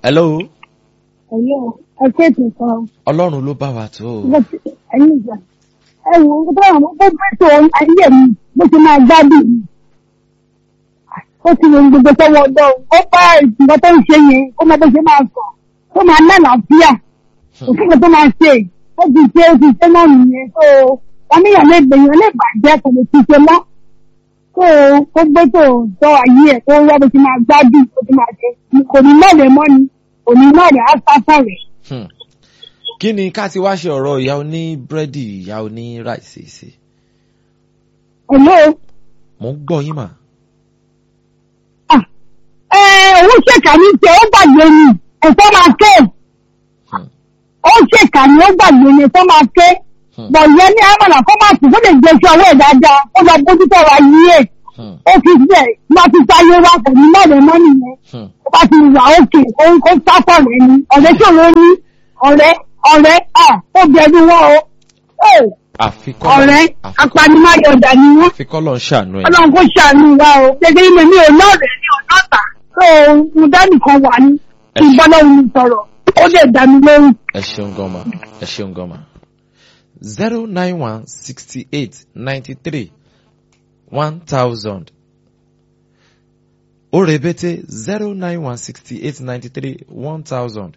hello ẹ̀yọ́ ẹ̀kẹ́ ètò kan ọlọ́run ló bá wa tó o. ẹ̀yìn ìgbà ẹ̀wọ̀n ó bá àwọn ó bá tó ayé mi bó ti máa gbádùn mi. ó ti ròyìn gbogbo sọ́wọ́ ọ̀dọ́ ó bá ìgbà tó ń ṣe yẹn ó máa bó ṣe máa sọ ó máa lálàáfíà òfin kan tó máa ṣe ó ti ṣe ó ti ṣe náà nìyẹn tó oníyàn lè gbèyàn lè bàjẹ́ kò lè ti ṣe mọ́ tó ó gbé tó tọ́ ayé ẹ̀ tó wá bó ti máa gbádùn bó ti máa ṣe kò ní mọ̀lẹ́ mọ́ ni kò ní mọ̀lẹ́ á sá fún rẹ̀. Hmm. kí ni ká ti wá ṣe ọ̀rọ̀ ìyá oní búrẹ́dì ìyá oní ráìsì sí Hello. mò ń gbọ́ yín mà. òun ṣèkà ní tiẹ̀ ó gbàgbé ni ẹ̀fọ́ máa ké Hmm. ó ṣèkà ní ó gbàgbé ni ẹ̀fọ́ máa ké Hmm. bọ̀ ìyẹn ní àmàlà kó máa tù kó lè gbé sí ọwọ́ ẹ̀ dáadáa ó lọ bójú tó wà yí ẹ̀ Hmm. ó fi bẹ̀ má ti sáyé wá kò ní mọ̀lẹ́ mọ́ nìyẹn Hmm. ó bá ti wà òkè ó ń kó sáfọ̀ rẹ̀ ni ọ̀rẹ́ ṣòro ní ọ̀rẹ́ ọ̀rẹ́ à ó bẹ̀rù wọn o Ó, àfikọ́ ọ̀rẹ́ apanimáyọ̀dà ni wọ́n àfikọ́ lọ ń ṣàánú ẹ̀. ọlọ́run kò ṣàánú wa o gẹ́gẹ́ bí mi ò lọ́ọ̀rẹ́ ní ọ̀nàta tó mo dánìkan wà ní kí n bọ́lá òun sọ̀rọ̀ ó lè dá mi lóhùn. ẹ ṣeun gan ma ẹ ṣeun gan ma zero nine one sixty eight ninety three one thousand ó rebete zero nine one sixty eight ninety three one thousand.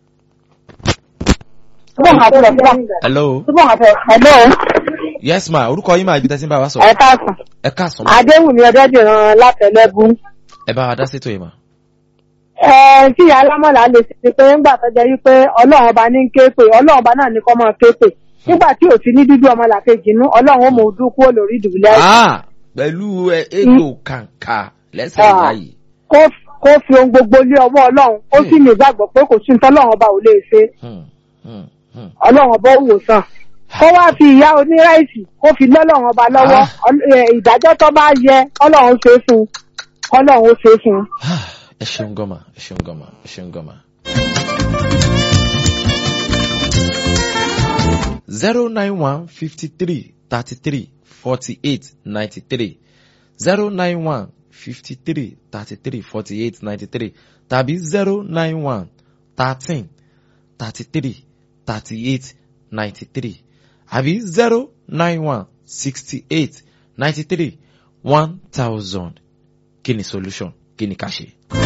hello Hello, yes ma orúkọ yín máa ibi tẹ́sí ń bá wa ẹ sọ̀rọ̀ káàsán. ẹ káàsán ma Adéwùmí Ọdẹ́dìran látẹ̀lẹ́gún. ẹ bá wa dá sétò yìí ma. Ẹ tí ìyá alámọ̀lá lè ṣe pé ńgbà tó jẹ́ wípé ọlọ́run ọba ní ń ké pè ọlọ́run ọba náà ní kọ́ máa ké pè. Nígbà tí ò sí ní dúdú ọmọ làkejì nú ọlọ́run ó mọ ojú kúrò lórí ìdùbúlẹ̀ àìsàn. ah pẹ̀lú ẹ ètò kàǹkà lẹ́sẹ̀ Ah. ìyá yìí. Kó kó fi ohun gbogbo lé ọwọ́ ọlọ́run ó sì ní ìgbàgbọ́ pé kò sí ní tọ́lọ́run ọba ò lè ṣe. Hmm, hmm, hmm. ọlọ́run ọba ó wò sàn kó wá fi ìyá oníráìsì kó fi lọ́lọ́run ọba lọ́wọ́ Ah. Ọl- ẹ, ìdájọ́ tó bá yẹ ọlọ́run ṣe fún un ọlọ́run ó ṣe fún un. ẹ ṣeun gan ma ẹ ṣeun gan ma ẹ ṣeun gan ma. zero nine one fifty three thirty three forty eight ninety three zero nine one fifty three thirty three forty eight ninety three tàbí zero nine one thirteen thirty three thirty eight ninety three àbí zero nine one sixty eight ninety three one thousand kí ni solution kí ni ká ṣe.